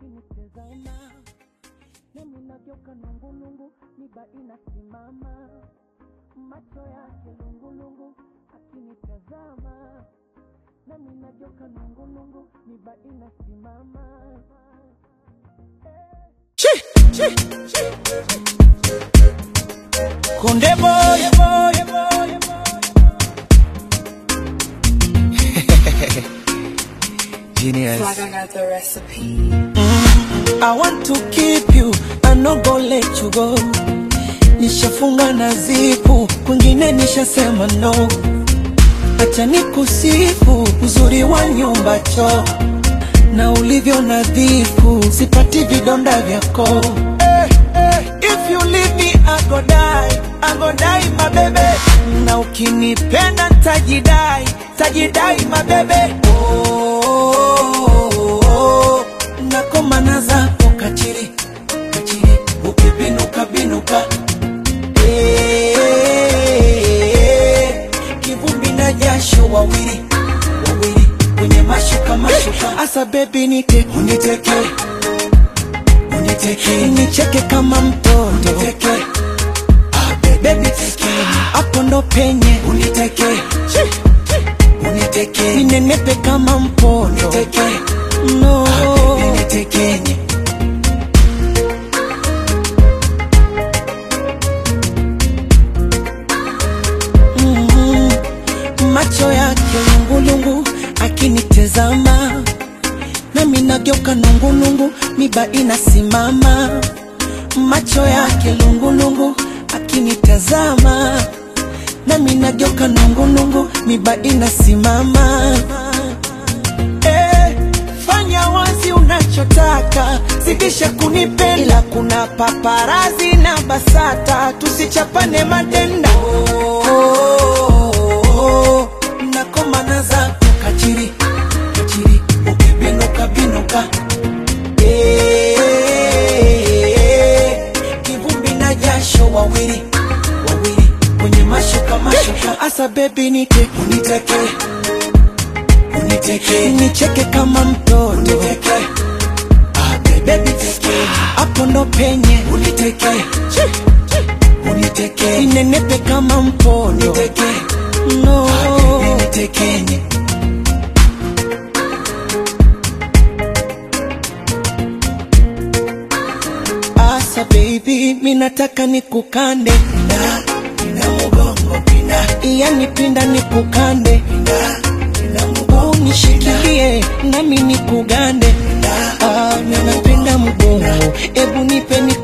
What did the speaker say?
akinitazama nami nageuka nungulungu, miba inasimama, macho yake lungulungu, akinitazama nami nageuka nungulungu, miba inasimama Konde boy, boy, boy, Genius. Like I got the recipe. I want to keep you, I no go let you go. Nishafunga na zipu, kwingine nishasema no. Acha nikusifu uzuri wa nyumba choo na ulivyo nadhifu, sipati vidonda vyako. Eh, eh, if you leave me I go die, I go die my baby. Na ukinipenda tajidai, tajidai my baby. Oh, oh, oh, nakomana zako kachiri, kachiri, ukibinuka binuka Eh, kivumbi na jasho wawili wawili kwenye mashuka mashuka, asa bebi nite uniteke uniteke nicheke kama mtoto uniteke ah, bebi teke hapo ndo penye uniteke uniteke ninenepe kama mpondo uniteke no ah, baby nitekenye mm, macho yake lungulungu akinitezama nami nageuka nungulungu miba inasimama macho yake lungulungu akinitazama nami nageuka nungulungu miba inasimama eh, fanya wazi unachotaka zidisha kunipenda ila kuna paparazi na basata tusichapane madenda oh, oh, oh, nakomana zako kachiri kachiri ukibinuka binuka Eh, kivumbi na jasho wawili wawili kwenye mashuka mashuka asa bebi nite uniteke uniteke nicheke kama mtoto uniteke ah, bebi teke hapo ndo penye uniteke uniteke ninenepe kama mpondo uniteke no ah, baby nitekenye Asa baby, minataka nikukande pinda, pinda mugongo pinda, yani pinda nikukande pinda, pinda mugongo unishikilie nami nikugande pinda, ah, ninapenda mugongo, ebu nipe niku